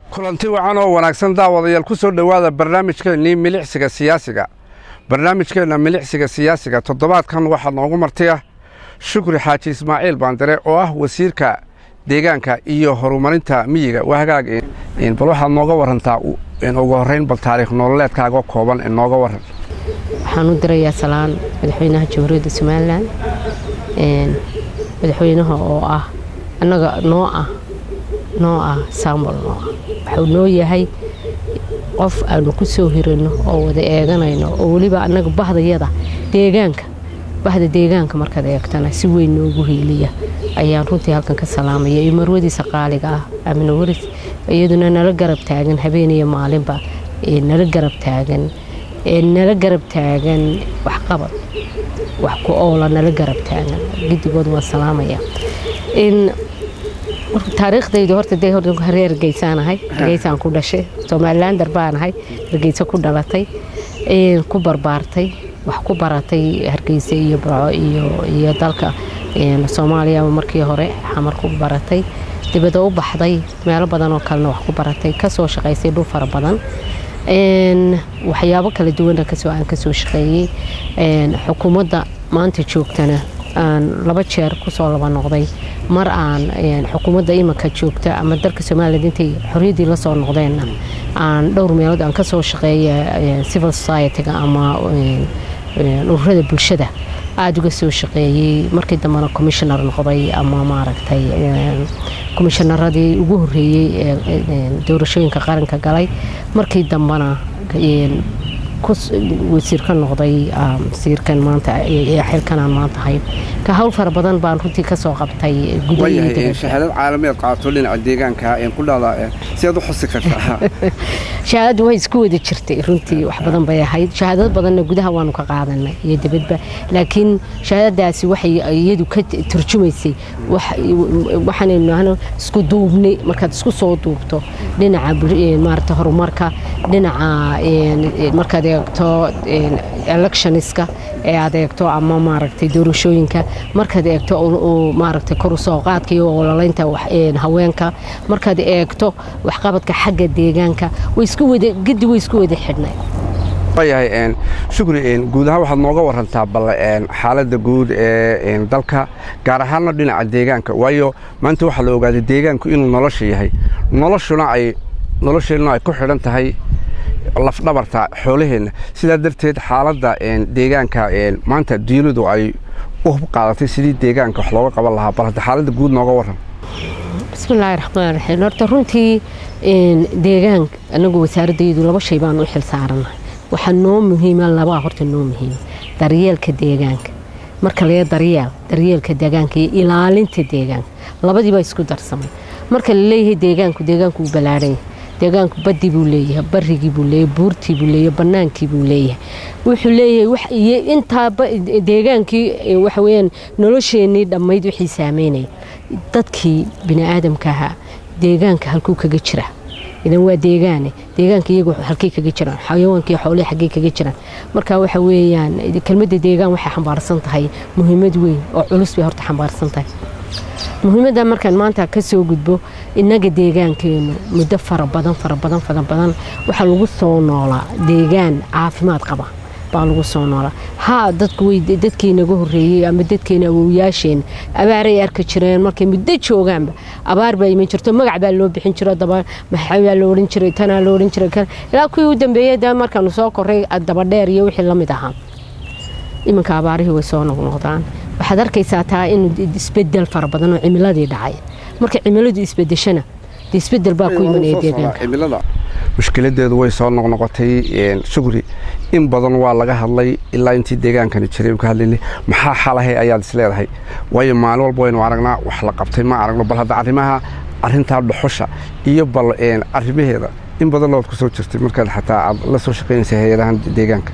kulanti wacan oo wanaagsan daawadayaal ku soo dhowaada barnaamijkeennii milicsiga siyaasiga barnaamijkeenna milicsiga siyaasiga toddobaadkan waxaa noogu martaya shukri xaaji ismaaciil baandare oo ah wasiirka deegaanka iyo horumarinta miyiga waa hagaag bal waxaad nooga warantaa ugu horrayn bal taariikh nololeedkaaga kooban ee nooga waran waxaan u dirayaa salaan madaxweynaha jamhuuriyadda somalilan madaxweynaha oo ah annaga noo ah noo ah sambol noo ah waxuu noo yahay qof aanu ku soo hiranno oo wada eeganayno oo weliba annaga bahdayada deegaanka bahda deegaanka markaad eegtana si weyn noogu hiiliya ayaan runtii halkan ka salaamaya iyo marwadiisa qaaliga ah amina waris iyaduna nala garab taagan habeeniyo maalinba nala garab taagan nala garab taagan waxqabad wax ku oola nala garab taagan gidigood waan salaamaya taariikhdaydu horta dee reer hargeysaanahay hargeysaan ku dhashay somalilander baanahay hargeysa ku dhalatay ku barbaartay wax ku baratay hargeysa iyo burco iyo dalka soomaaliya markii hore xamar ku baratay dibada u baxday meelo badan oo kalena wax ku baratay kasoo shaqaysay dhul fara badan waxyaabo kala duwana aan kasoo shaqeeyey xukuumadda maanta joogtana aan laba jeer kusoo laba noqday mar aan xukuumadda imanka joogta ama dalka somalilan intay xorriyaddii la soo noqdeenna aan dhowr meelood aan kasoo shaqeeya civil society-ga ama ururada bulshada aada uga soo shaqeeyey markii dambena commissioner noqday ama maaragtay commissionaradii ugu horreeyey ee doorashooyinka qaranka galay markii dambena wasiir ka noqday wasiirkan maanta xilkanaan maanta hayn ka hawl fara badan baan runtii kasoo qabtay shahaadad caalamiyaad qaato dhinaca deegaanka ku dhahdaa siaad u xusi kartaa shahaadadu way isku wada jirtay runtii wax badan bay ahayd shahaadado badanna gudaha waanu ka qaadanay iyo dibadba laakiin shahaadadaasi waxay iyadu ka turjumaysay waxaanaynu nahno isku duubni markaad isku soo duubto dhinaca maarata horumarka dhinaca markaad eegto electioniska ee aad eegto ama maaragtay doorashooyinka markaad eegto maaragtay kor usoo qaadka iyo ololaynta haweenka markaad eegto waxqabadka xagga deegaanka way isku wada gedi way isku wada xidhnay waayahay shukri guud ahaan waxaad nooga warantaa bal xaaladda guud ee dalka gaar ahaanna dhinaca deegaanka waayo maanta waxaa la ogaaday deegaanku inuu nolosha yahay noloshuna ay nolosheenna ay ku xidhan tahay lafdhabarta xoolaheenna sidaa darteed xaaladda deegaanka maanta diinidu ay u hub qaadatay sidii deegaanka wax looga qaban lahaa bal hadda xaaladda guud nooga waran bismillaahi raxmaan raxiim horta runtii deegaanka anagu wasaaradaydu laba shay baan u xil saaranahay waxaa noo muhiima labaa horta noo muhiima daryeelka deegaanka marka laga daryeel daryeelka deegaanka iyo ilaalinta deegaanka labadii baa isku darsamay marka la leeyahay deegaanku deegaanku uu ballaadhan yahay deegaanku badii buu leeyahay barigii buu leeyahay buurtii buu leeyahay banaankii buu leeyahay wuxuu leeyahay intaa deegaankii waxa weyaan nolosheenii dhammayd wixii saameynaya dadkii bini aadamka ahaa deegaanka halkuu kaga jira idan waa deegaane deegaanka iyagu halkay kaga jiraan xayawaankii xoolihii xaggay kaga jiraan marka waxa weeyaan kelmadda deegaan waxay xambaarsan tahay muhiimad weyn oo culus bay horta xambaarsan tahay muhiimadda markaan maanta ka soo gudbo innaga deegaankeenu muddo fara badan fara badan fara badan waxaa lagu soo noolaa deegaan caafimaad qaba baa lagu soo noolaa haa dadku way dadkii naga horreeyey ama dadkeena awowyaasheen abaaray arki jireen markay muddo joogaanba abaar baa iman jirto magac baa loo bixin jiro daba maxaa loo odhan jiray tanaa loo odhan jiray ilaa kuwii u dambeeyey da markaanu soo korray dabadheer iyo wixii la mid ahaa iminka abaarihii way soo noqnoqdaan waxaad arkaysaa taa inuu isbedel fara badan oo cimiladii dhacay marka cimiladu isbedeshana de isbedel baa ku imanaya deegaanka mushkiladeedu way soo noqnoqotay shukri in badan waa laga hadlay ilaa intii deegaankani jiray ka hadlaynay maxaa xalahay ayaad is leedahay waayo maalin walba waynu aragnaa wax la qabtay ma aragno bal hadda arrimaha arrintaa dhuxusha iyo bal arrimaheeda in badan lood ku soo jirtay markaad xataa aad la soo shaqaynaysa hay-adahan deegaanka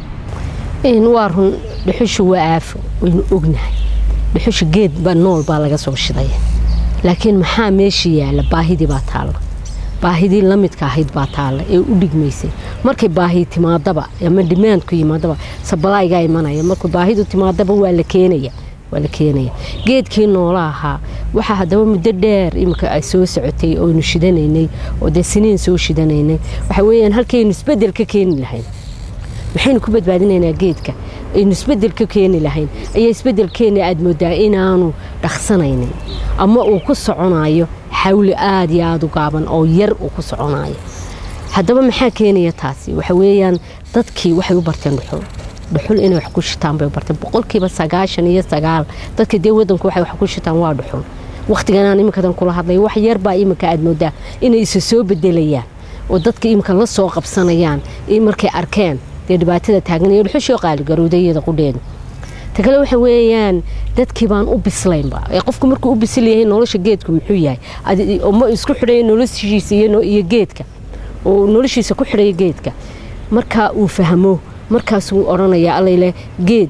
waa run dhuxusha waa aafo waynu ognahay dhuxusha geed ba nool baa laga soo shidaya laakiin maxaa meesha yaalla baahidii baa taalla baahidii la midka ahayd baa taalla ee u dhigmaysay markay baahi timaadaba ama dhimaandku yimaadaba sabalaayigaa imanaya markuu baahidu timaadaba waa la keenaya waa la keenaya geedkii noola ahaa waxaa haddaba muddo dheer iminka ay soo socotay oynu shidanaynay oo dee siniin soo shidanaynay waxa weeyaan halkaynu isbedel ka keeni lahayn maxaynu ku badbaadinaynaa geedka aynu isbedel ka keeni lahayn ayaa isbedelkeena aad moodaa inaanu dhaqsanaynin ama uu ku soconayo xawli aada iyo aada u gaaban oo yar uu ku soconayo haddaba maxaa keenaya taasi waxa weeyaan dadkii waxay u barteen dhuxul dhuxul inay wax ku shitaan bay u barteen boqolkiiba sagaashan iyo sagaal dadka dee wadanku waxay wax ku shitaan waa dhuxul wakhtiganaan iminkadan kula hadlay wax yarbaa iminka aad moodaa inay isa soo bedelayaan oo dadka iminka la soo qabsanayaan markay arkeen dee dhibaatada taaganaya dhuxushoo qaaligarowda iyada qudheedu ta kale waxa weeyaan dadkii baan u bislaynba ee qofku markuu u bisil yahay nolosha geedku muxuu yahay ma isku xidhaya noloshiisa iyo geedka oo noloshiisa ku xidhaya geedka marka uu fahmo markaasuu odhanaya allayle geed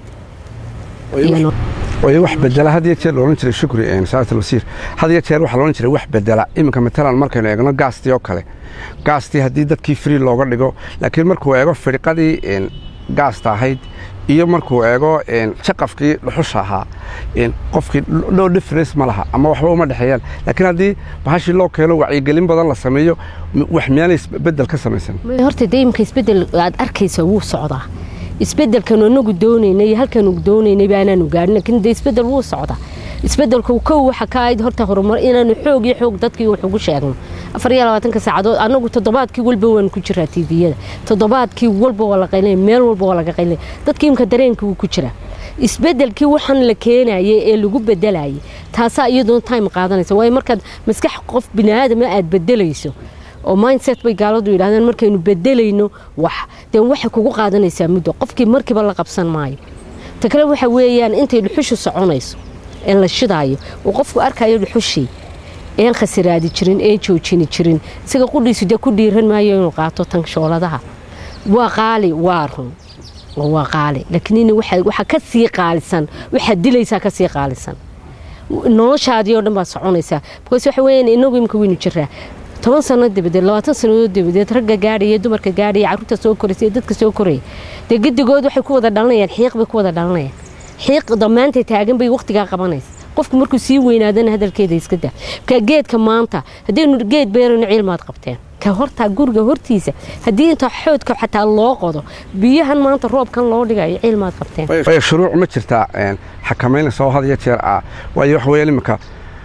way wax bedela had iyo jeer loolan jiray shukri saatul wasiir had iyo jeer waxaa loolan jiray wax bedela iminka matalan markaynu eegno gaastii oo kale gaastii haddii dadkii free looga dhigo laakiin markuu eego fidhiqadii gaasta ahayd iyo markuu eego jaqafkii dhuxusha ahaa qofkii no difference ma laha ama waxba uma dhexeeyaan laakiin haddii bahashii loo keeno wacyigelin badan la sameeyo wax miyaanay isbedel ka samaysan horta dee imika isbedel aad arkaysa wuu socdaa isbedelkanu anagu doonaynay iyo halkaanu doonaynay baanaanu gaadhin laakiin dee isbedel wuu socdaa isbedelku kow waxa ka ahayd horta horumar inaanu xoog iyo xoog dadkii wax ugu sheegno afar iyo labaatanka saacadood anagu toddobaadkii walba waanu ku jiraa tviyada toddobaadkii walba waa la qaylay meel walba waa laga qaylay dadkii imka dareenka wuu ku jiraa isbedelkii waxaan la keenayay ee lagu bedelayay taasaa iyadoon time qaadanaysa waayo markaad maskax qof biniaadama aad bedelayso oo mindset bay gaaladu yidhahdeen markaynu bedelayno wax dee waxay kugu qaadanaysaa muddo qofkii markiiba la qabsan maayo ta kale waxa weeyaan intay dhuxushu soconayso ee la shidaayo uu qofku arkayo dhuxushii een khasiraadi jirin een joojini jirin isaga qudhiisu dee ku dhiiran maayo inuu qaato tan shooladaha waa qaali waa run waa qaali laakiin waxa ka sii qaalisan waxaad dilaysaa ka sii qaalisan noloshaadii oo dhan baa soconaysaa bikoos waxa weeyaan inagu imika weynu jiraa toban sano dabadeed labaatan sannadood dabadeed ragga gaadhaya dumarka gaadhaya carruurta soo koraysa dadka soo koraya dee gedigood waxay ku wada dhalanayaan xiiq bay ku wada dhalanayaan xiiq dhammaantay taagan bay wakhtigaa qabanaysa qofku markuu sii weynaadana hadalkeeda iska daa ka geedka maanta haddaynu geed beerayno cilmaad qabteen ka hortaa guriga hortiisa haddii inta xoodka xataa loo qodo biyahan maanta roobkan loo dhigayo cilmaad qabteen way shuruuc ma jirtaa xakamaynaysa oo had iyo jeer ah waayo wax weeyaan iminka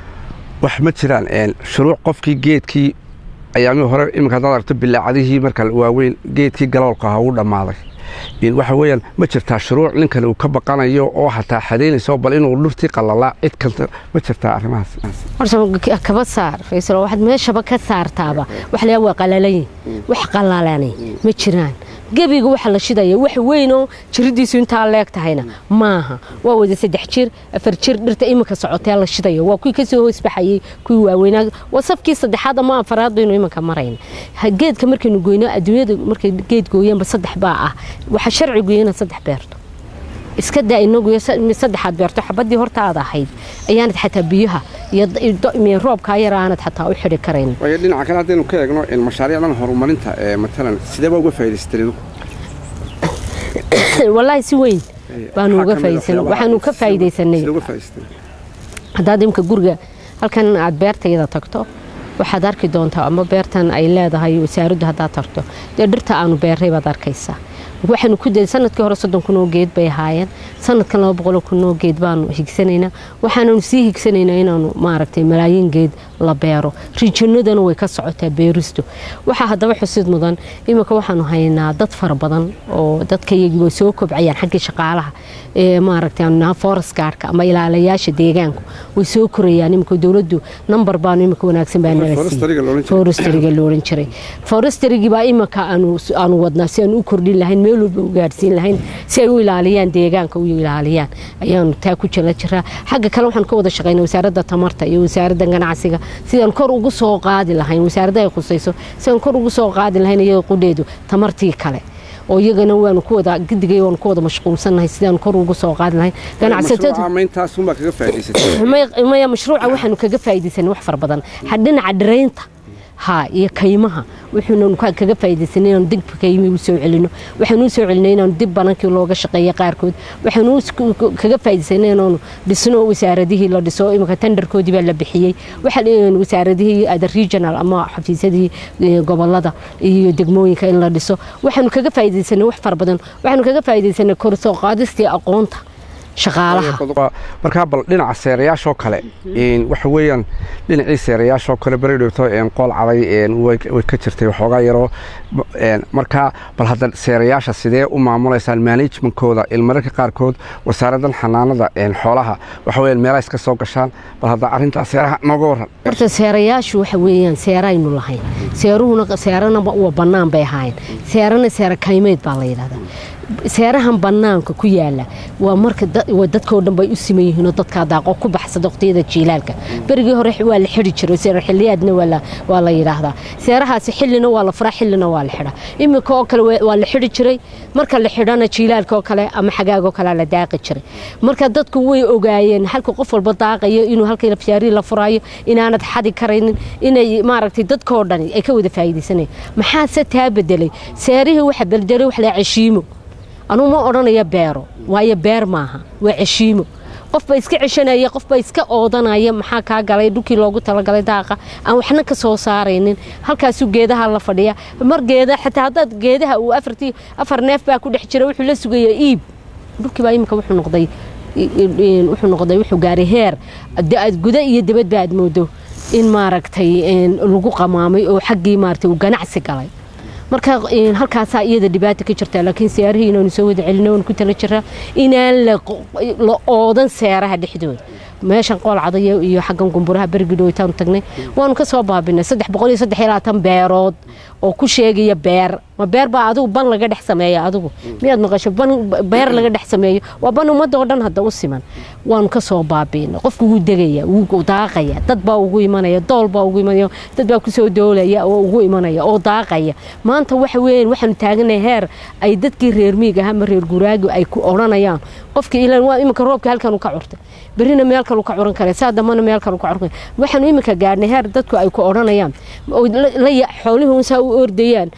wax ma jiraan shuruuc qofkii geedkii ayaamihii hore iminka haddaad aragto bilaacadihii marka waaweyn geedkii galoolka ahaa uu dhammaaday waxa weeyaan ma jirtaa shuruuc ninkale uu ka baqanayo oo hataa xadaynayso bal inuu dhurtii qalalaa cid kasta ma jirtaa arrimahaas horta kaba saar faysal waxaad meeshaba ka saartaaba wax layaa waa qalalayin wax qalalani ma jiraan gebiga waxa la shidaya wax weynoo jiridiisu intaa leeg tahayna maaha waa wada saddex jir afar jir dhirta iminka socotee la shidaya waa kuwii kasoo hoosbaxayey kuwii waaweynaa waa safkii saddexaad ama afaraad baynu iminka marayna geedka markaynu goyno adduunyada markay geed gooyaanba saddex baa ah waxa sharcigu ina saddex beerto iska daa inagu saddexaad beerto xabadii hortaada ahayd ayaanad xataa biyaha iyo roobkaa yar aanad xataa u xidhi karayn waayo dhinaca kale haddaynu ka eegno mashaariicdan horumarinta ee matalan sideeba uga faa'idaysatay wallaahi si weyn baanu uga faa'iidaysanay waxaanu ka faa'iidaysanay haddaad imka guriga halkan aad beertayada tagto waxaad arki doontaa ama beertan ay leedahay wasaaraddu haddaad tagto dee dhirta aanu beerray baad arkaysaa waxaanu ku day sanadkii hore soddon kun oo geed bay ahaayeen sanadkan laba boqol kun oo geed baanu higsanaynaa waxaananu sii higsanaynaa inaanu maaragtay malaayiin geed la beero rijinadana way ka socotaa beeristu waxaa haddaba xusid mudan iminka waxaanu haynaa dad fara badan oo dadka iyagii way soo kobcayaan xaggii shaqaalaha ee maaragtay aanu naha forest guardka ama ilaalayaasha deegaanku way soo korayaan iminka dowladdu number baanu iminka wanaagsan baa nala siiyey forestryga looran jiray forestrygii baa iminka aanu wadnaa si aan u kordhin lahayn meel walba u gaadhsiin lahayn si ay u ilaaliyaan deegaanka u ilaaliyaan ayaanu taa ku jira jiraa xagga kale waxaan ka wada shaqaynaa wasaaradda tamarta iyo wasaaradda ganacsiga sidaan kor ugu soo qaadi lahayn wasaaradda ay khusayso sidaan kor ugu soo qaadi lahayn iyada qudheedu tamartii kale oo iyagana waanu ku wada gidigay waanu ku wada mashquulsannahay sidaan kor ugu soo qaadi lahayn ganacsatamaya mashruuca waxaanu kaga faa'iidaysanay wax fara badan dhinaca dhiraynta ha iyo kaymaha wuxuuna kaga faa'iidaysanay inaanu dib ka yimi u soo celino waxaanu u soo celinay inaanu dib banankii looga shaqeeyo qaarkood waxaanu kaga faa'iidaysanay inaanu dhisno wasaaradihii la dhiso iminka tenderkoodii baa la bixiyey waxaan wasaaradihii ada regional ama xafiisyadii gobolada iyo degmooyinka in la dhiso waxaanu kaga faa'iidaysanay wax fara badan waxaanu kaga faa'iidaysanay kor soo qaadistii aqoonta shaqaalaha markaa bal dhinaca seerayaashoo kale waxa weeyaan dhinacii seerayaashoo kale beri dhowto qool caday way ka jirtay waxoogaa yaroo markaa bal hadda seerayaasha sidee u maamulaysaan managementkooda ilmararka qaarkood wasaaraddan xanaanada xoolaha waxa weyaan meelaha iska soo gashaan bal hadda arrintaa seeraha nooga waran horta seerayaashu waxa weeyaan seeraynu lahayn seeruhuna seerana waa bannaan bay ahaayeen seerana seera kaymeyd baa la yidhahdaa seerahan bannaanka ku yaala waa marka dadkoo dhan bay u siman yihiinoo dadkaa daaqo ku baxsada waqtiyada jiilaalka berigii hore waa la xidhi jiray seera xiliyaadna waa la yidhaahdaa seerahaasi xillina waa la furaa xillina waa la xidhaa iminka oo kale waa la xidhi jiray marka la xidhana jiilaalka oo kale ama xagaagoo kalea la daaqi jiray marka dadku way ogaayeen halka qof walba daaqayo inuu halkii lafyaarii la furaayo inaanad xadi karaynin inay maaragtay dadkoo dhani ay ka wada faa'iidaysanayeen maxaase taa bedelay seerihii waxa bedelay wax la ceshiimo anugu ma odhanaya beero waayo beer maaha waa ceshiimo qofba iska ceshanaya qofba iska oodanaya maxaa kaa galay dhulkii loogu talagalay daaqa aan waxna ka soo saaraynin halkaasuu geedaha la fadhiya mar geeda xataa haddaad geedaha uu afartii afar neef baa ku dhex jira wuxuu la sugayaa iib dhulkii baa iminka wuxuu noqday wuxuu noqday wuxuu gaaray heer guda iyo dibadba aad moodo in maaragtay lagu qamaamay oo xaggii maaragtay uu ganacsi galay marka halkaasaa iyada dhibaata ka jirta laakiin seerahii inaanu soo wada celino waan ku tala jiraa inaan la oodan seeraha dhexdooda meeshan qool cadaya iyo xaggan gumburaha berigi dhowitaanu tagnay waanu ka soo baabinay saddex boqol iyo saddex iyo labaatan beerood oo ku sheegaya beer ma beer baa adigu ban laga dhex sameeya adigu miyaad maqasho ban beer laga dhex sameeyo waa ban ummadda oo dhan hadda u siman waanu ka soo baabiinay qofku wuu degaya wuu daaqaya dad baa ugu imanaya dool baa ugu imanaya dad baa kusoo doolaya oo ugu imanaya oo daaqaya maanta waxa weeyaan waxaanu taaganay heer ay dadkii reer miig ah ama reer guraagi ay ku odhanayaan qofkii ilan waa iminka roobka halkan ka curtay berrina meel kalu ka curan kare saa dambana meel kalu ka curan kare waxaanu iminka gaadhnay heer dadku ay ku odhanayaan xoolihii unsaa u ordayaan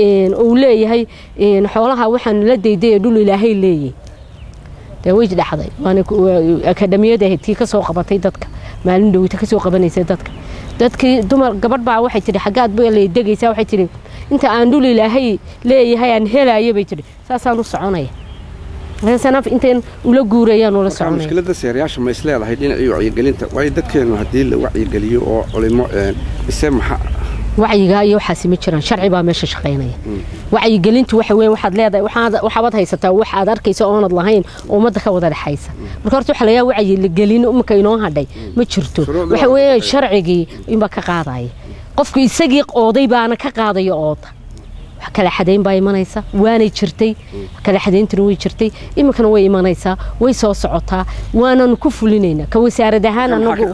uu leeyahay xoolaha waxaan la daydaya dhul ilaahay leeyahy dee way dhacday waana akadhamiyada ahayd tii ka soo qabatay dadka maalin dhowita ka soo qabanaysay dadka dadkii dumar gabadh baa waxay tidhi xaggaad ba lay degaysaa waxay tidhi inta aan dhul ilaahay leeyahay aan helayo bay tidhi saasaan u soconaya sanaf intayn ula guurayaan ula soconaya mushkiladda seerayaasha ma isleedahay dhinacii wacyigelinta waayo dadkeennu haddii la wacyigeliyo oo culimo ise maxa wacyigaa iyo waxaasi ma jiraan sharci baa meesha shaqaynaya wacyigelintu waxa weeye waxaad leedahay waxaad haysataa wax aad arkaysa oonad lahayn oo ummadda ka wada dhexaysa marka horta waxa lagaa wacyigelin iminka inoo hadhay ma jirto waxa weeye sharcigii inbaa ka qaadaya qofku isagii ooday baana ka qaadaya ooda kala xadayn baa imanaysa waanay jirtay kala xadayntuna way jirtay iminkana way imanaysaa way soo socotaa waananu ku fulinaynaa ka wasaarad ahaan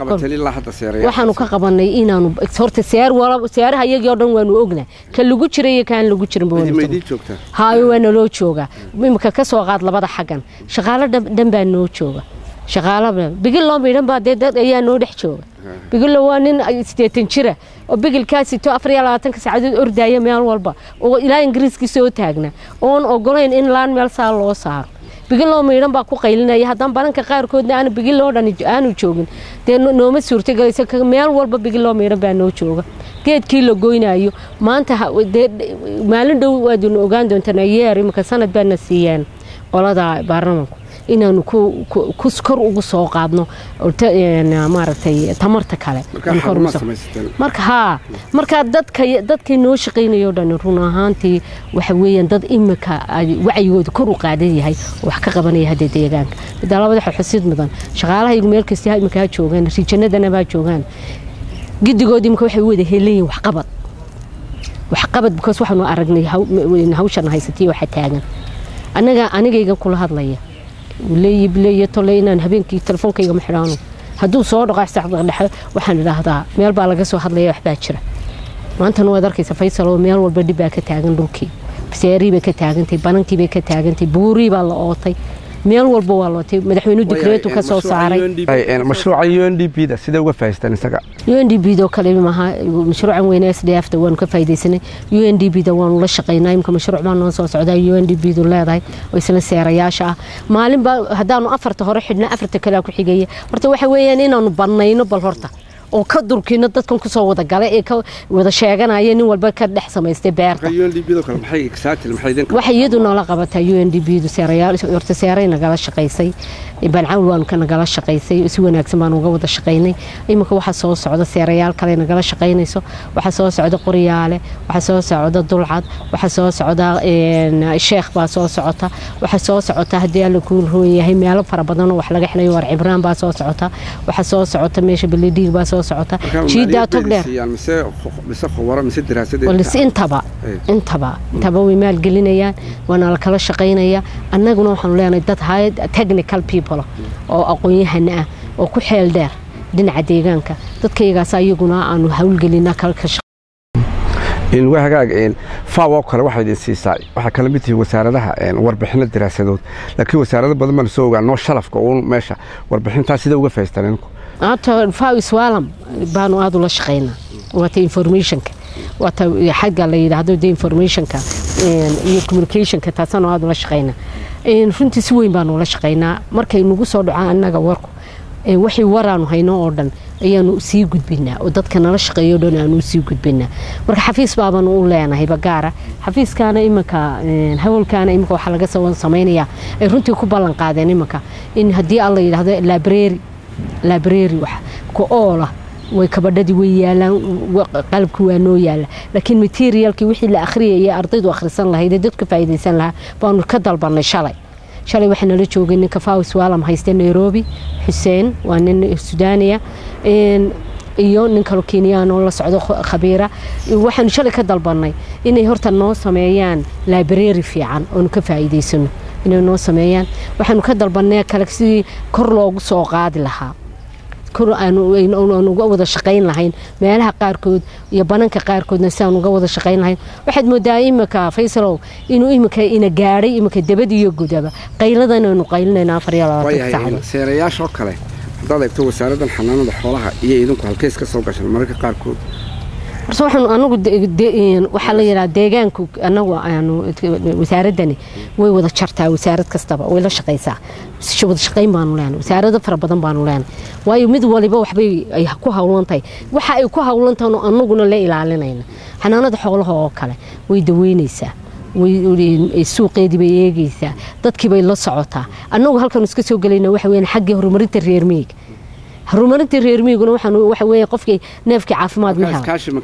anaguwaxaanu ka qabanay inaanu horta seeraha iyagii o dhan waanu ognaa ka lagu jira iyo kaan lagu jirin hayo waa naloo joogaa iminka ka soo qaad labada xaggan shaqaalo dhan baa noo jooga shaqaalaba bigilloo midhan baa dee dad ayaa noo dhex jooga bigillo waa nin siddeetan jira oo bigilkaasito afar iyo labaatanka saacadood ordaya meel walba oo ilaa ingiriiskii soo taagna oon ogolayn in laan meel saa loo saaro bigilloo miidhan baa ku qaylinaya haddaan baranka qaarkoodna aanu bigilloo dhan aanu joogin dee nooma suurtagelaysa meel walba bigilloo miidhan baa noo jooga geedkii la goynayo maanta maalin dhow waadunu ogaan doontaan yeer iminka sanad baana siiyeen qolada baarlamanku inaanu kor ugu soo qaadno maaragtay tamarta kale marka haa marka dadka dadkii noo shaqaynayo dhan run ahaantii waxa weeyaan dad imika wacyigooda kor u qaadan yahay oo wax ka qabanaya hadda deegaanka midda labada xusid mudan shaqaalahaygu meel kasta imika ha joogaan rijanadana baa joogaan gidigood imika waxay u wada helayihin waxqabad waxqabad because waxaanu aragnay hawshan haysatay waxa taagan anaga anigaygan kula hadlaya leeyileeyo tole inaan habeenkii telefoonkayga ma xidhaano hadduu soo dhaqaasdhexe waxaan idhaahdaa meel baa laga soo hadlaya waxbaa jira maantana waad arkaysa faysal oo meel walba dhib baa ka taagan dhulkii seerii bay ka taagantay banankii bay ka taagantay buurii baa la ootay meel walba waa lootay madaxweynuhu dikreetu ka soo saaray mashruuca u n d b da sidee uga faa'iidaystaan isaga u n d b do kale maaha mashruucan weyne s d f da waanu ka faa'iidaysanay u n d b da waanu la shaqaynaa imka mashruuc baa noo soo socdaa u n d b du leedahay oo isla seerayaasha ah maalin baa haddaanu afarta hore xidhna afarta kalea ku xigaya horta waxa weeyaan inaanu bannayno bal horta oo ka durkino dadkan kusoo wada gala ee ka wada sheeganaya nin walba ka dhex samaystay beerta waxay iyadu noola qabataa u n d b du seerayaal horta seeray nagala shaqaysay bancawl waanu ka nagala shaqaysay si wanaagsan baanu uga wada shaqaynay iminka waxaa soo socda seerayaal kale nagala shaqaynayso waxaa soo socda qoryaale waxaa soo socda dulcad waxaa soo socda sheekh baa soo socota waxaa soo socota haddii alla kuu roon yahay meelo fara badanoo wax laga xelayo war cibraan baa soo socota waxaa soo socota meesha beledhiig baa soo socota jiidaa togdheer intaba intaba intaba way maalgelinayaan waana la kala shaqaynaya annaguna waxaanu leenahay dad hay technical people oo aqoon-yahana ah oo ku xeel dheer dhinaca deegaanka dadkayagaas ayaguna aanu hawlgelina waa hagaag faw oo kale waxaa idin siisaa waxaa kala mid tihiin wasaaradaha warbixino daraasadood laakiin wasaarado badan baan soo ogaa noo shalafka uun meesha warbixintaa sida uga faa'iistaan idinku hata faw iswaalam baanu aada ula shaqaynaa waata informationka waata xagga la yidhaahdo de informationka iyo communicationka taasaanu aada ula shaqaynaa runtii si weyn baanu ula shaqaynaa markay nagu soo dhacaan annaga warku wixii waraanu hayno oo dhan ayaanu sii gudbinaa oo dadka nala shaqeeyo dhan aanu sii gudbinaa marka xafiis baabanu u leenahay bagaara xafiiskaana iminka hawlkaana iminka waxaa laga samaynayaa ay runtii ku ballan qaadeen iminka in haddii alla yidhaahdo library library wax ku oola way kabadhadii way yaalaan qalabkii waa noo yaala laakiin materialkii wixii la akhriyaya ardaydu akhrisan lahayd ee dadka faa'iidaysan lahaa baanu ka dalbanay shalay shalay waxaa nala joogay ninka fawis waalam hayste nairobi xuseen waa nin sudaaniya iyo nin kalo kenyaan oo la socdo khabiira waxaanu shalay ka dalbanay inay horta noo sameeyaan library fiican oonu ka faa'iidaysano inay noo sameeyaan waxaanu ka dalbanay kale sidii kor loogu soo qaadi lahaa kor aanu uga wada shaqayn lahayn meelaha qaarkood iyo bananka qaarkoodna si aan uga wada shaqayn lahayn waxaad moodaa iminka faysalow inuu iminka ina gaadhay iminka dabad iyo gudaba qayladan aynu qaylinayna afar iyo labaatan saacadood seerayaashoo kale haddaad eegto wasaaraddan xanaanada xoolaha iyo idinku halkeys ka soo gashan mararka qaarkood horta waxaanu anagu waxaa la yidhaha deegaanku anagu aanu wasaaradani way wada jartaa wasaarad kastaba way la shaqaysaa wada shaqayn baanu leenay wasaarado fara badan baanu leenay waayo mid waliba waxbay ay ku hawlan tahay waxa ay ku hawlan tahay anaguna la ilaalinayna xanaanada xoolaha oo kale way daweynaysaa suuqeedii bay eegaysaa dadkii bay la socotaa annagu halkan iska soo gelayna waxa weeyaan xaggii horumarinta reer miyiga horumarinta reer miyiguna waxa weeye qofkii neefkii caafimaad ma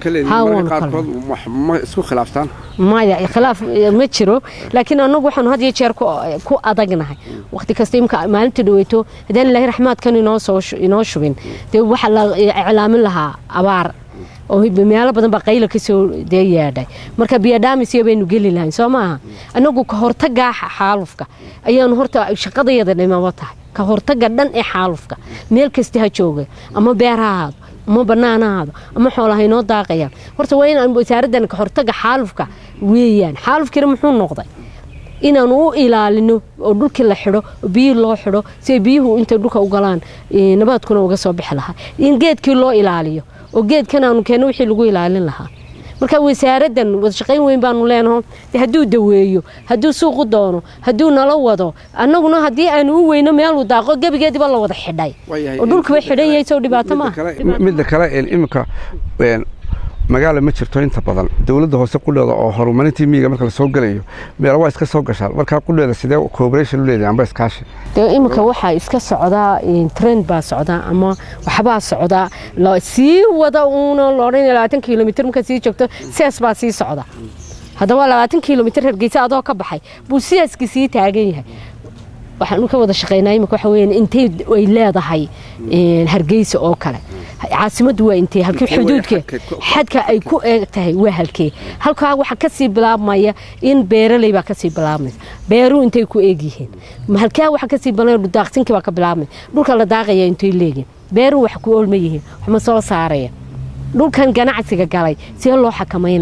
ma isku khilaaftaan maya khilaaf ma jiro laakiin annagu waxaanu had iyo jeer ku adagnahay waqti kasta imka maalinta dhaweyto haddaan ilaahi raxmaadkan inoo soo inoo shubin dee waxaa la iclaamin lahaa abaar oo meelo badan baa qayla kasoo dee yeedhay marka biyadhaamisyo baynu geli lahayn soo maaha annagu ka hortagaa xaalufka ayaanu horta shaqadayada dhimabo tahay ka hortaga dhan ee xaalufka meel kasta ha jooga ama beer ha ahaado ama bannaan ha ahaado ama xoolaha inoo daaqayaan horta waa inaan wasaaraddan ka hortaga xaalufka weeyaan xaalufkiina muxuu noqday inaanu u ilaalino oo dhulkii la xidho oo biyihii loo xidho si ay biyuhu intay dhulka u galaan nabaadkuna uga soo bixi lahaa in geedkii loo ilaaliyo oo geedkan aanu keenno wixii lagu ilaalin lahaa marka wasaaraddan wadashaqayn weyn baanu leenaho hadduu daweeyo hadduu suuqu doono hadduu nala wado annaguna haddii aanu u weyno meeluu daaqo gebigeediba la wada xidhay oo dhulkuba xidhan yahay sow dhibaato maaha midda kale iminka magaala ma jirto inta badan dowladda hoose qudheeda oo horumarintii miyiga marka lasoo gelayo meelo waa iska soo gashaan markaa qudheeda sidee cooperation u leedahay amba iskaashi dee iminka waxaa iska socdaa trend baa socdaa ama waxbaa socdaa sii wada uuna loodhan labaatan kilomitr markaa sii joogto sees baa sii socda haddaba labaatan kilomitr hargeysa adoo ka baxay buu seeskii sii taagan yahay waxaanu ka wada shaqaynaa imika waxa weeyaan intay ay leedahay hargeysa oo kale caasimaddu waa intee halkii xuduudka xadka ay ku eeg tahay waa halkee halkaa waxa kasii bilaabmaya in beeraley baa kasii bilaabmaysa beeruhu intay ku eeg yihiin halkaa waxa kasii bilaabmaya daaqsinkii baa ka bilaabmaya dhulka la daaqaya intay leeyihiin beeruhu wax ku oolma yihiin waxma soo saaraya dhulkan ganacsiga galay see loo xakamaynaya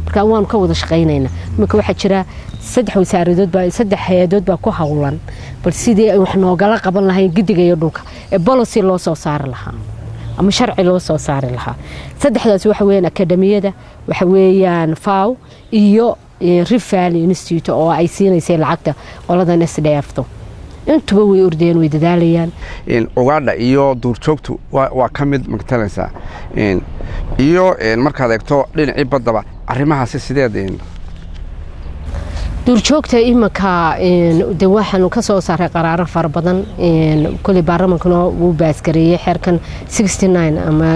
marka waanu ka wada shaqaynaynaa iminka waxaa jira saddex wasaaradood baa saddex hay-adood baa ku howlan bal sidii ay wax noogala qaban lahayn gidiga iyo dhulka ee bolocy loo soo saari lahaa ama sharci loo soo saari lahaa saddexdaas waxa weyaan akademiyada waxa weeyaan faw iyo rift valley institute oo ay siinaysay lacagta qoladan s d fto intuba way ordayaan way dadaalayaan ugaadha iyo duurjoogtu waa ka mid magtalaysaa iyo markaad eegto dhinacii baddaba arrimahaasi sideed duurjoogta iminka de waxaanu ka soo saaray qaraaro fara badan koley baarlamankana wuu baasgareeyey xeerkan ama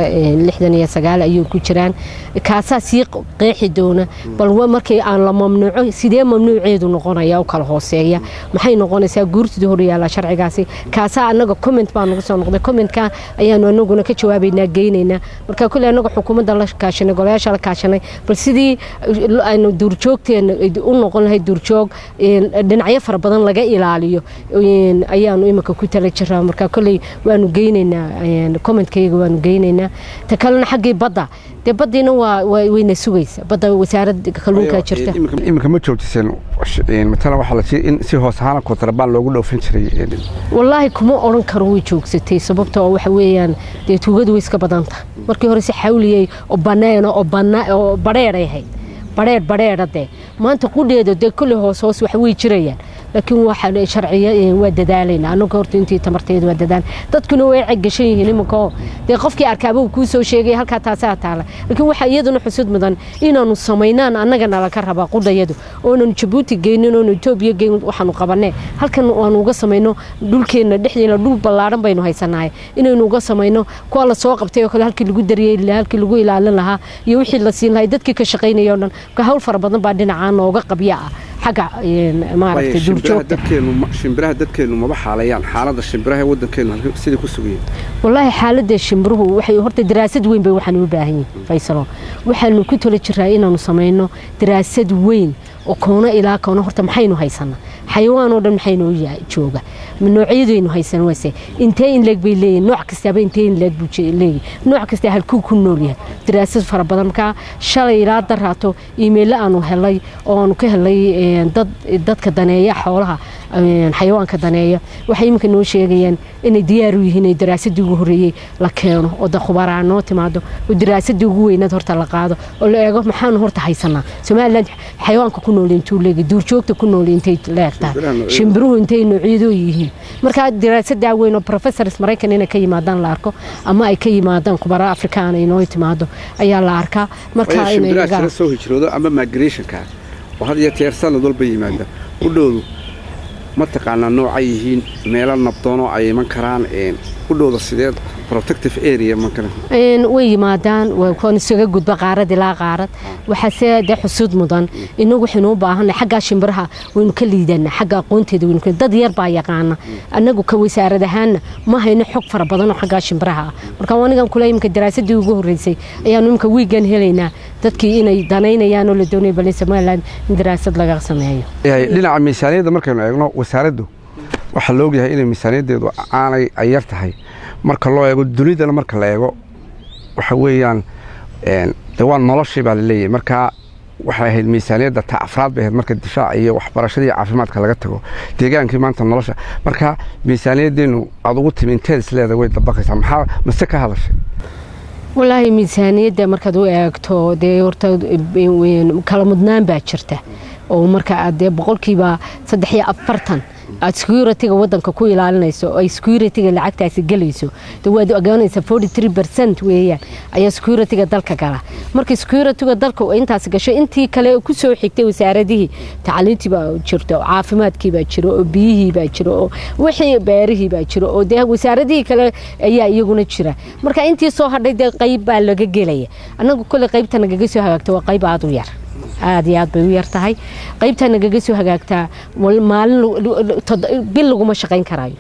ayuu ku jiraan kaasaa sii qeexi doona bal markii aan la mamnuuco sidee mamnuuceedu noqonaya u kala hooseeya maxay noqonaysaa guurtida horyaala sharcigaasi kaasaa anaga comment baa nagu soo noqday commentka ayaanu anaguna ka jawaabaynaa geynaynaa marka koley anaga xukuumadda la kaashanay golayaasha la kaashanay bal sidii aynu duurjoogteena u noqon lahayd duurjoog dhinacyo fara badan laga ilaaliyo ayaanu iminka ku tala jiraa marka koley waanu geynaynaa commentkayga waanu geynaynaa ta kalena xaggii badda dee baddiina waa wayna sugaysa badda wasaaradda kalluunkaa jirta iminka ma joojiseen matalan waxaa la tii in si hoos ahaan kontrabaan loogu dhoofin jiray wallaahi kuma odhan karo way joogsatay sababta oo waxa weeyaan dee tuugadu way iska badan tahay markii hore si xawliyey oo baneeno oo oo badheeray ahayd badheer badheera dee maanta qudheeda dee kolle hoos hoos wax way jirayaan laakiin waxa sharciya waa dadaalayna annaga horta intii tamarteeda waa dadaal dadkuna way cegashan yihiin iminkaoo dee qofkii arkaaba uu kuu soo sheegay halkaa taasaa taala laakiin waxaa iyaduna xusud mudan inaanu samaynaan annagana laga rabaa qudhayadu oonan jabuuti geynin oonu etoobiya geynin waxaanu qabanee halkan aanu uga samayno dhulkeenna dhexdeena dhul ballaadhan baynu haysanahay inaynu uga samayno kuwa la soo qabtay oo kale halkii lagu daryeeli lahaa halkii lagu ilaalin lahaa iyo wixii la siin lahay dadkii ka shaqaynaya o dhan marka hawl fara badan baa dhinacaa nooga qabya ah xagga maaragtay duurjoogta shimbiraha dadkeenu maba xaalayaan xaaladda shimbiraha waddankeenu sidii ku sugayeen wallaahi xaaladda shimbiruhu waxay horta daraasad weyn bay waxaan u baahan yihin faysalo waxaanu ku tala jiraa inaanu samayno daraasad weyn oo koona ilaa koona horta maxaynu haysanaa xayawaan oo dhan maxaynoo jooga noocyadaynu haysan wase intee in leeg bay leeyihin nooc kastaaba intee in leeg buu leeyahy nooc kastaa halkuu ku nool yahay daraasad fara badan markaa shalay ilaa daraato iimaylo aanu helay oo aanu ka helay dad dadka daneeya xoolaha xayawaanka daneeya waxay iminka noo sheegayaan inay diyaar u yihiin in daraasadii ugu horreeyey la keeno oo da khubaraa noo timaado oo daraasadii ugu weynaad horta la qaado oo la eego maxaanu horta haysanaa somalilan xayawaanka ku nool intuu leegi duurjoogta ku nool intay leegtahay shimbiruhu intay noocyadoo yihiin markaa daraasadaa weyn oo professors maraykan inay ka yimaadaan la arko ama ay ka yimaadaan khubara afrikaana inoo timaado ayaa la arkaa markaa inay soo hijroodo ama migrationka oo had iyo jeer sanad walba yimaada udhowdu ma taqaanaa noocay yihiin meelo nabdoonoo ay iman karaan udhowda sideed protective area way yimaadaan koon isaga gudba qaarad ilaa qaarad waxaase dee xusuud mudan inagu waxaynu u baahanay xaggaa shimbiraha waynu ka liidanaa xagga aqoonteeda waynu dad yar baa yaqaana annagu ka wasaarad ahaanna ma hayno xog fara badan oo xaggaa shimbiraha ah marka anigan kule imika daraasadii ugu horreysay ayaanu imika wiigan helaynaa dadkii inay danaynayaan oo la doonaya bal somaliland in daraasad laga sameeyo dhinaca miisaaniyadda markaynu eegno wasaaraddu waxaa la ogyahay inay miisaaniyaddeedu aanay ay yar tahay marka loo eego dunidana marka la eego waxa weeyaan de waa noloshii baa laleeyahay markaa waxay ahayd miisaaniyadda ta afraad bay ahayd marka difaaca iyo waxbarashadii caafimaadka laga tago deegaankii maanta nolosha marka miisaaniyaddeenu aad ugu timi inteed isleeda way dabaqaysaa maxaa mase ka hadashay walaahi miisaaniyadda markaad u eegto dee horta kala mudnaan baa jirta oo marka aad dee boqolkiiba saddex iyo afartan aad security-ga wadanka ku ilaalinayso ay security-ga lacagtaasi gelayso de waad ogaanaysaa forty three percent weeyaan ayaa security-ga dalka gala marka security-ga dalka intaas gasho intii kale ku soo xigtay wasaaradihii tacliintii baa jirto caafimaadkii baa jiro oo biyihii baa jiro oo wixii beerihii baa jiro oo dee wasaaradihii kale ayaa iyaguna jira marka intii soo hadhay dee qayb baa laga gelaya annagu kole qaybta nagaga soo hagaagta waa qayb aada u yar aada iyo aad bay u yar tahay qaybtaa nagaga soo hagaagtaa maalin bil laguma shaqayn karaayo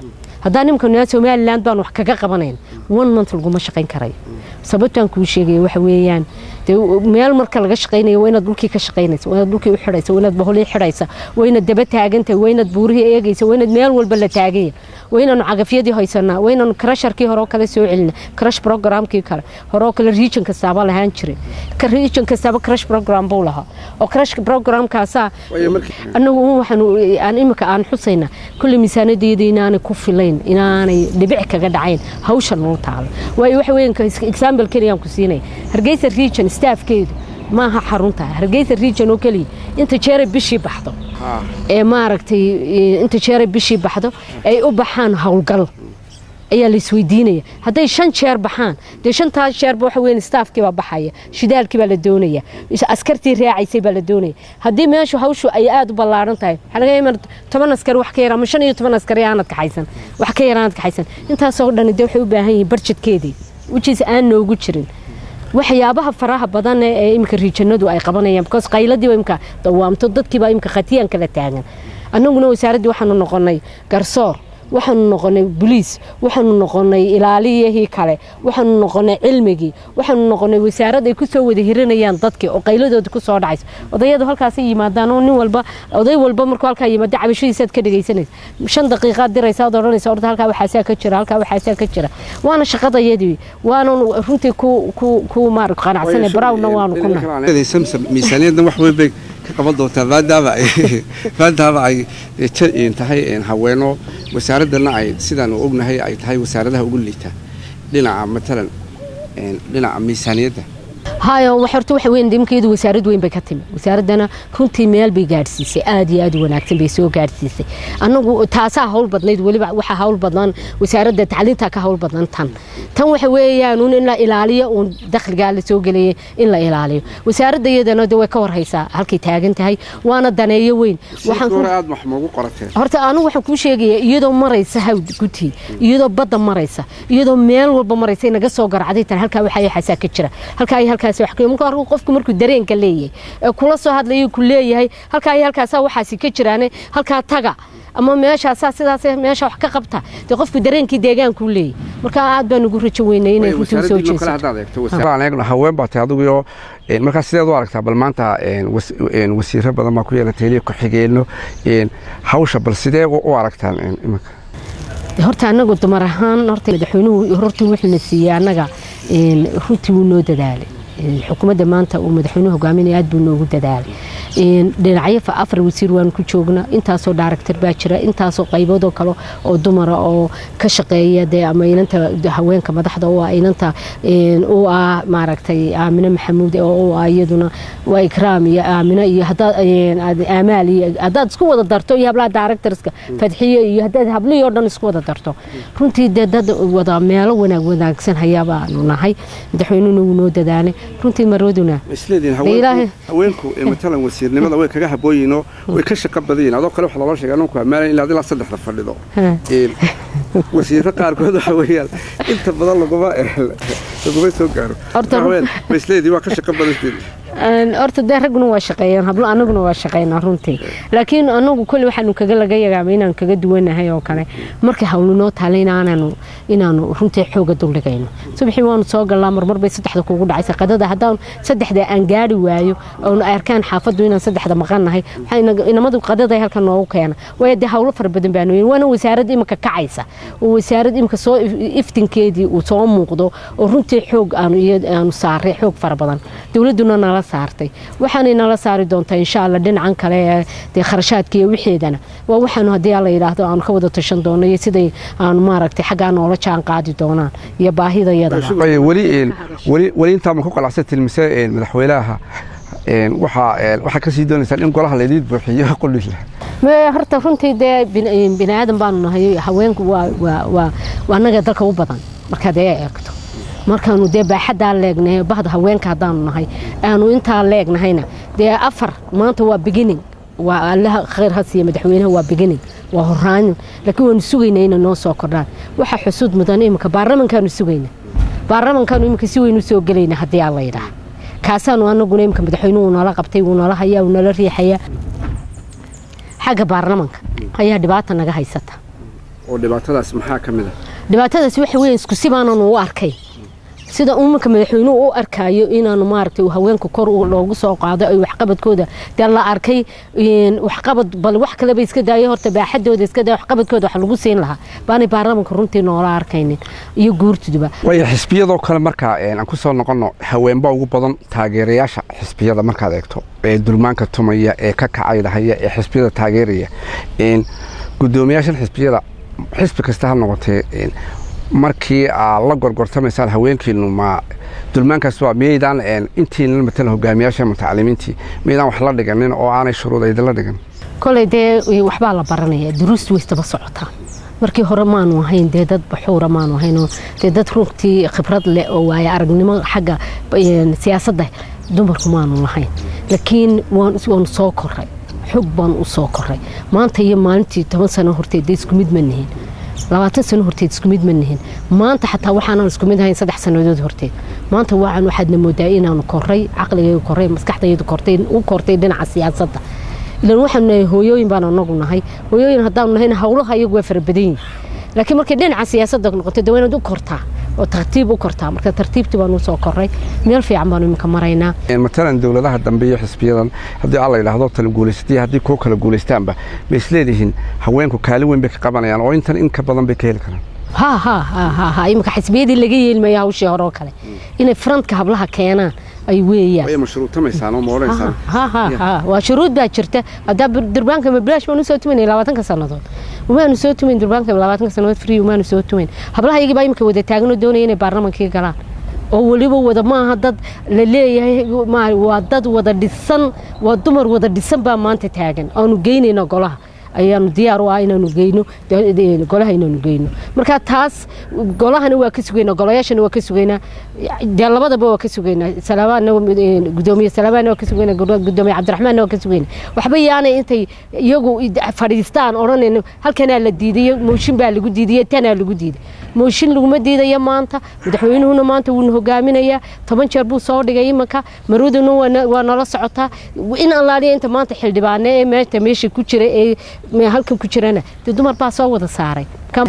haddaan nimanka naa somaliland baan wax kaga qabanayn one month laguma shaqayn karayo sababtaan kuu sheegaya waxa weeyaan dee meel marka laga shaqaynayo waa inaad dhulkii ka shaqaynaysa waa inaad dhulkii u xidhaysa waa inaad baholii xidhaysa waa inaad daba taagantahay waa inaad buurihii eegaysa waa inaad meel walba la taaganya waa inaanu cagafyadii haysanaa waa inaanu crasharkii hore oo kale soo celina crash programkii kale hore oo kale region kastaaba lahaan jiray ka region kastaaba crash program buu lahaa oo crash programkaasaa anagu waxaan aan imika aan xusayna kulli miisaanadayada inaanay ku filayn inaanay dhibic kaga dhacayn hawsha noo taalo waayo waxa weyan example keliyaan ku siinaya hargeysa region staafkeedu maaha xarunta hargeysa region oo keliya inta jeeray bishii baxdo ee maaragtay inta jeeray bishii baxdo ay u baxaan howlgal ayaa la isweydiinaya hadday shan jeer baxaan dee shantaas jeerba waxa weyn staafkii baa baxaya shidaalkii baa la doonaya askartii raacaysay baa la doonaya haddii meeshu hawshu ay aada u ballaaran tahay waxaa laga yamaa toban askari wax ka yar ama shan iyo toban askari aanad kaxaysan wax ka yar aanad kaxaysan intaasoo dhan dee waxay u baahan yihiin barjedkeedii wijiis aan noogu jirin waxyaabaha faraha badan ee imika riijanadu ay qabanayaan because qayladiiba imika dawaamto dadkiiba imika khatiyan kala taagan annaguna wasaaraddii waxaanu noqonay garsoor waxaanu noqonay boliis waxaanu noqonay ilaaliyihii kale waxaanu noqonay cilmigii waxaanu noqonay wasaarad ay kusoo wada hiranayaan dadkii oo qayladooda kusoo dhacayso odayadu halkaasay yimaadaan oo nin walba oday walba markuu halkaa yimaado cabashadiisaad ka dhegaysanaysa shan daqiiqaad diraysa ad odhanaysa orda halkaa waxaasaa ka jira halkaa waxaasaa ka jira waana shaqadayadii waana runtii ku ku ku maar qanacsanay barawna waanu ku nahay miisaaniyaddan wax weyn bay ka qaban doontaa maadaama ay maadaama ay tahay haweeno wasaaraddana ay sidaanu ognahay ay tahay wasaaradaha ugu liita dhinaca matalan dhinaca miisaaniyadda hayo horta waxa weyn imkeedu wasaarad weyn bay ka timi wasaaraddana runtii meel bay gaadhsiisay aad iyo aad u wanaagsan bay soo gaadhsiisay annagu taasaa hawl badnayd weliba waxaa hawl badan wasaaradda tacliinta ka hawl badan tan tan waxa weeyaan un in la ilaaliyo uun dakhligaa la soo gelayay in la ilaaliyo wasaaradda iyadana de way ka warhaysaa halkay taagan tahay waana daneeyo weyn horta anigu waxaan kuu sheegaya iyadoo maraysa hawd gutii iyadoo badda maraysa iyadoo meel walba maraysa naga soo garacday tan halkaa waxaa xasaa ka jira halkaa halkaas qofku markuu dareenka leeyahay ee kula soo hadlayo ku leeyahay halkaa iyo halkaasaa waxaasi ka jiraane halkaa taga ama meeshaasaa sidaas meesha wax ka qabta dee qofku dareenkii deegaankuu leeyahay marka aad baan ugu rajo weynay inay runtii usoo jeesato haween baa tay adiguyoo markaa sideed u aragtaa bal maanta wasiiro badan baa ku yeelatay liya ku-xigeenno hawsha bal sidee u aragtaan imanka horta anagu dumar ahaan horta madaxweynuhu horta wuxuuna siiyey annaga runtii wuu noo dadaalay xukuumadda maanta uu madaxweynuhu hogaaminaya aad buu noogu dadaalay dhinacyo afar wasiir waanu ku joognaa intaasoo daaragtar baa jira intaasoo qayboodoo kale oo dumara oo ka shaqeeya dee ama inanta haweenka madaxda u ah inanta u ah maaragtay aamine maxamuud oo u ah iyaduna waa ikraam iyo aamine iyo hadaad aamaal iyo haddaad isku wada darto iyo hablaha daaragtarska fadxiyo iyo haddaad hablihii oo dhan isku wada darto runtii dee dad wada meelo wanaag wanaagsan hayaabaanu nahay madaxweynuhuna wuu noo dadaalay runtii marwaduna haweenku matalan wasiirnimada way kaga habooyiinoo way ka shaqo badanyihin adoo kale waxa loola sheega anunku amaalan ilaa ilaa saddexda fadhido wasiiro qaarkood waxa weeyaan inta badan laguma laguma soo gaaro maisleedii waa ka shaqo badanteed horta dee ragguna waa shaqeeyaan hablo anaguna waa shaqeynaa runtii laakiin anagu kole waxaanu kaga laga yagaama inaan kaga duwanahay oo kale markay hawlu noo taala inaananu inaanu runtii xooga duldhigayno subaxii waanu soo galnaa marmar bay saddexda kuugu dhacaysa qadada haddaan saddexda aan gaari waayo oonu arkaan xaafaddu inaan saddexda maqannahay inamadu qadaday halkan noogu keena waayo dee hawlo fara badan baanu yeelin waana wasaarad imika kacaysa oo wasaarad imika soo iftinkeedii uu soo muuqdo oo runtii xoog aanu saaray xoog fara badan dowladduna nala saartay waxaanay nala saari doontaa insha alla dhinacan kale ee dee kharashaadka iyo wixeedana waa waxaanu haddii alla yidhaahdo aanu ka wada tashan doono iyo siday aanu maaragtay xaggaa noola jaan qaadi doonaan iyo baahidayadaba weli intaa ma ku qalacsan tilmise madaxweynaha waxaa kasii doonaysaan in golaha laydiin buuxiyo qulila horta runtii dee bini aadan baanu nahay haweenku waa annaga dalka u badan markaad ee eegto markaanu dee baaxaddaa leegnahay bahda haweenka haddaanu nahay aanu intaa leegnahayna dee afar maanta waa beginning waa allaha khayr ha siiya madaxweynaha waa beginning waa horaanin laakiin waanu sugaynaa inay noo soo kordhaan waxa xusuud mudan iminka baarlamankaanu sugayna baarlamankaanu iminka si weyn u soo gelayna haddii aan la yidhaah kaasaanu anaguna iminka madaxweynuhu nala qabtay wuu nala hayaa wuu nala riixayaa xagga baarlamanka ayaa dhibaata naga haysata oo dhibaatadaas maxaa ka mid a dhibaatadaasi waxa weeye isku si baanan u arkay sida umanka madaxweynuhu u arkaayo inaanu maaragtay haweenka kor loogu soo qaado ay waxqabadkooda dee la arkay waxqabad bal wax kaleba iska daayo horta baaxadooda iska daayo waxqabadkooda wax lagu siin lahaa baanay baarlamaanka runtii noola arkaynin iyo guurtuduba waayo xisbiyadoo kale markaa aan ku soo noqonno haweenba ugu badan taageerayaasha xisbiyada markaad eegto ee dulmaanka tumaya ee ka kacaydahaya ee xisbiyada taageeraya gudoomiyaashan xisbiyada xisbi kasta ha noqotee markii aad la gorgortamaysaan haweenkiinu ma dulmaankaas waa miyaydaan intiina matala hogaamiyaasha mutacalimiintii miyaydaan wax la dhiganin oo aanay shuruud idinla dhigan koley dee waxbaa la baranaya duruustu waystaba socotaa markii hore maanu ahayn dee dad baxuura maanu ahayn dee dad runtii khibrad leh oo waaye aragnimo xagga siyaasadda dumarku maanu lahayn laakiin waanu soo koray xog baan u soo koray maanta iyo maalintii toban sano horteed dee isku mid ma nihin labaatan sano horteed isku mid ma nihin maanta xataa waxaanan isku mid ahayn saddex sannadood horteed maanta waan waxaadna moodaa inaanu koray caqligayga koray maskaxdaydu kortay u kortay dhinaca siyaasadda ilan waxaanu nahay hooyooyin baan anagu nahay hooyooyin haddaanu nahayna howlaha iyagu waa fara badan yihin laakiin markay dhinaca siyaasadda noqotay dee waa inaad u kortaa oo tartiib u kortaa marka tartiibtii baanu soo koray meel fiican baanu iminka maraynaa matalan dowladaha dambe iyo xisbiyadan haddii alla yidhaahdo tala guulaysatay haddii kuwo kala guulaystaanba ma isleedihiin haweenku kaalin weyn bay ka qabanayaan oo intan in ka badan bay ka heli karaan ha ha ha ha ha iminka xisbiyadii laga yeelmaya hawshii hore oo kale inay farantka hablaha keenaan ay weeyaan way mashruutamaysaan oo moodaysaan ha ha ha waa shuruud baa jirta haddaa durbaanka mabilaash baanu soo tumaynay labaatanka sannadood umaanu soo tumayn durbaanka labaatanka sannadood free umaanu soo tumayn hablaha iyagii baa imika wada taagan oo doonaya inay baarlamankii galaan oo weliba wada maaha dad la leeyahay waa dad wada dhisan waa dumar wada dhisan baa maanta taagan aanu geynayna golaha ayaanu diyaar u ah inaanu geyno golaha inaanu geyno marka taas golahana waa ka sugaynaa golayaashana waa ka sugaynaa dee labadaba waa ka sugaynaa salaabaanna gudoomiye salaabaanna waa ka sugaynaa gudoomiye cabdiraxmaanna waa ka sugaynaa waxba yaanay intay iyagu fadhiistaan odhanayno halkanaa la diidayo mooshin baa lagu diidayo tanaa lagu diiday mooshin laguma diidaya maanta madaxweynuhuna maanta wuuna hogaaminayaa toban jeer buu soo dhigay imanka maraduna waa nala socotaa in allaaliya inta maanta xildhibaane ee meesha meesha ku jira ee halkan ku jirana dee dumar baa soo wada saaray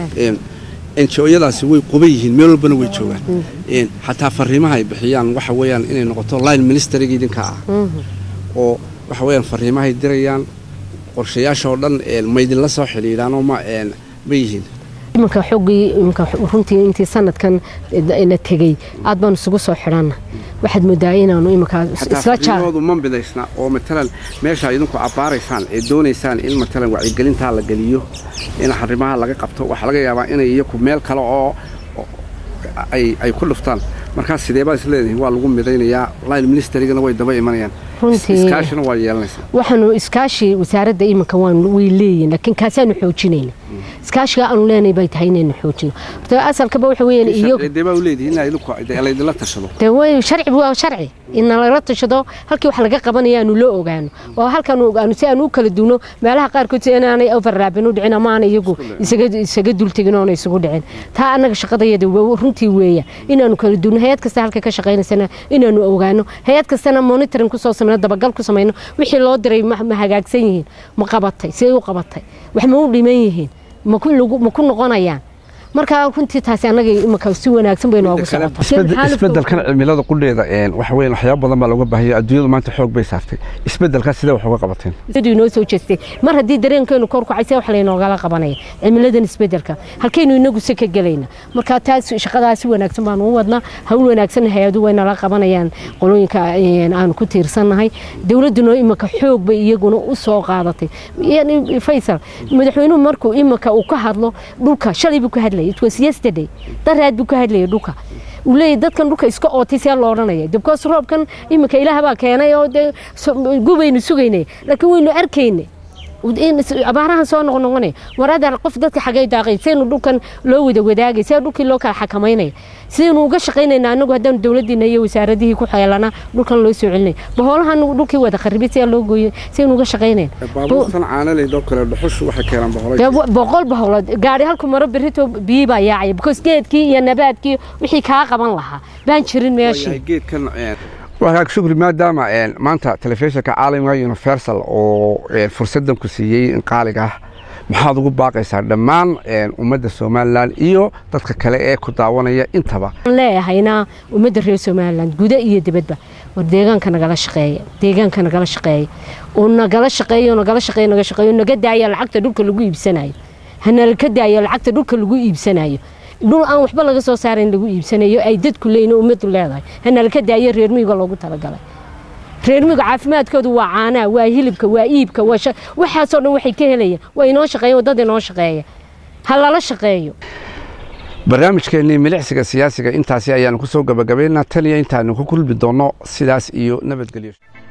enjoyadaasi way quban yihiin meel walbana way joogaan xataa fariimaha ay bixiyaan waxa weeyaan inay noqoto line ministeriga idinka ah oo waxa weeyaan fariimahay dirayaan qorshayaasha oo dhan maydinla soo xidhiidhaan oo ma ma yihiin imanka xoggii imanka runtii intii sanadkan la tegey aad baanu isugu soo xidhanna waxaad moodaa inaanu imanka isla jaaroodu ma bidaysna oo matalan meesha idinku abbaaraysaan ee doonaysaan in matalan wacyigelintaa la geliyo in arrimaha laga qabto waxaa laga yaabaa inay iyaku meel kale oo ay ku dhuftaan markaas sidee baad isleedihin waa lagu midaynayaa line ministerigana way daba imanayaan iskaashina waa yeelanaysaa waxaanu iskaashi wasaaradda iminka waan way leeyihin laakiin kaasaanu xoojinayna iskaashiga aanu leenahay bay tahay inaynu xoojino horta asalkaba waxa weeyaan iyagu dee baa u leedihin in idinku laydinla tashado dee way sharci waa sharci in nalala tashado halkii wax laga qabanaya aanu la ogaano oo halkan ogaano si aan u kala duwno meelaha qaarkood si inaanay overraabin u dhicin ama aanay iyagu isaga dultegin oona isugu dhicin taa annaga shaqadayada runtii weeya inaanu kala duwno hay-ad kasta halka ka shaqaynaysana inaanu ogaano hay-ad kastana monitoring kusoo sameyno dabagal ku samayno wixii loo diray ma hagaagsan yihiin ma qabatay siday u qabatay wax ma u dhiman yihiin ma ku noqonayaan markaa runtii taasi annaga imika si wanaagsan bay noogu isbedelkan cimilada qudheeda waxa weyn waxyaaba badan baa looga baahaya adduunyadu maanta xoog bay saartay isbedelkaas sidee wax uga qabateen inoo soo jeestay mar haddii dareenkeenu kor kacay see wax laynoogala qabanaya cimiladan isbedelka halkaynu inagu se ka gelayna markaa taas shaqadaa si wanaagsan baanu u wadnaa hawl wanaagsan hay-adu way nala qabanayaan qolooyinka aanu ku tiirsannahay dowladduna imika xoog bay iyaguna u soo qaadatay faysal madaxweynuhu markuu imika uu ka hadlo dhulka shalay buu ka hadlay it was yesterday daraad buu ka hadlayay dhulka uu leeyahy dadkan dhulka iska ootay see loo odhanaya dibkoos roobkan iminka ilaah baa keenay oo dee gubaynu sugaynay laakiin waynu arkaynay abaarahan soo noqnoqonaya waraadaan qof dadka xagay daaqay seenu dhulkan loo wada wadaagay see dhulkii loo kala xakamaynaya sidaynu uga shaqaynayna anagu haddaanu dowladiina iyo wasaaradihii ku xeelana dhulkan loo soo celinay bahoolahan dhulkii wada kharibay see loo gooyay sidaynu uga shaqaynayn baabuurtan caanaleydoo kale dhuxushu waxay keenaan boqolay boqol baholood gaari halku maro berrito biyi baa yaacaya because geedkii iyo nabaadkii wixii kaa qaban lahaa baan jirin meeshii geedkan wagaag shukri maadaama maanta telefishinka caalamiga universal oo fursadan ku siiyey qaaliga ah maxaad ugu baaqaysaa dhammaan ummadda somalilan iyo dadka kale ee ku daawanaya intaba waxaan leeyahayna ummadda reer somalilan guda iyo dibadba war deegaanka nagala shaqeeya deegaanka nagala shaqeeya oo nagala shaqeeyo nagala shaqeeyo naga shaqeeyo naga daaya lacagta dhulka lagu iibsanayo hanala ka daaya lacagta dhulka lagu iibsanayo dhul aan waxba laga soo saarayn lagu iibsanayo ay dadku leeyihin ummaddu leedahay hanala ka daaya reer miyiga loogu talagalay reer miyiga caafimaadkoodu waa caanaha waa hilibka waa iibka waxaasoo dhan waxay ka helayaan waa inoo shaqeeya waddada inoo shaqeeya ha lala shaqeeyo barnaamijkeennii milicsiga siyaasiga intaasi ayaanu ku soo gabagabaynaa tan iyo intaanu ku kulmi doonno sidaas iyo nabadgelyo